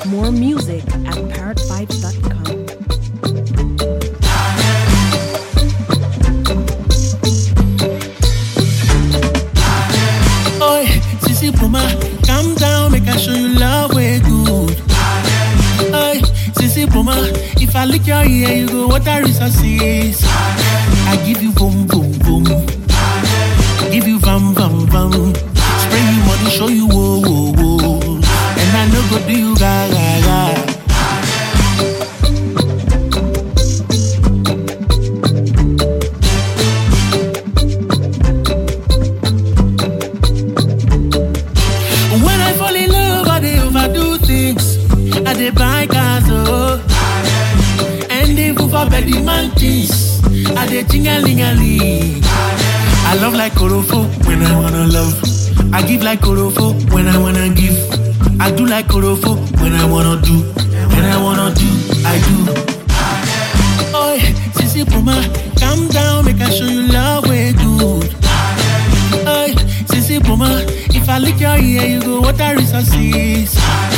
More music at parrotvibes.com. Oi, Sissy Puma, calm down, make I show you love way good. Oi, Sissy Puma, if I lick your ear, you go water resources. I give you boom, boom, boom. Give you vam, vam, vam. Spray you money, show you whoa, whoa, whoa. And I know go do you ga, ga, ga. When I fall in love, I dey overdo things. I dey buy cars, oh. And they move up at the mountains. I dey ting-a-ling-a-ling. I love like Korofo when I wanna love. I give like Korofo when I wanna give. I do like Korofo when I wanna do. When I wanna do, I do. Oi, Sissy Puma, calm down, make I show you love way good. Oi, Sissy Puma, if I lick your ear, you go water resources.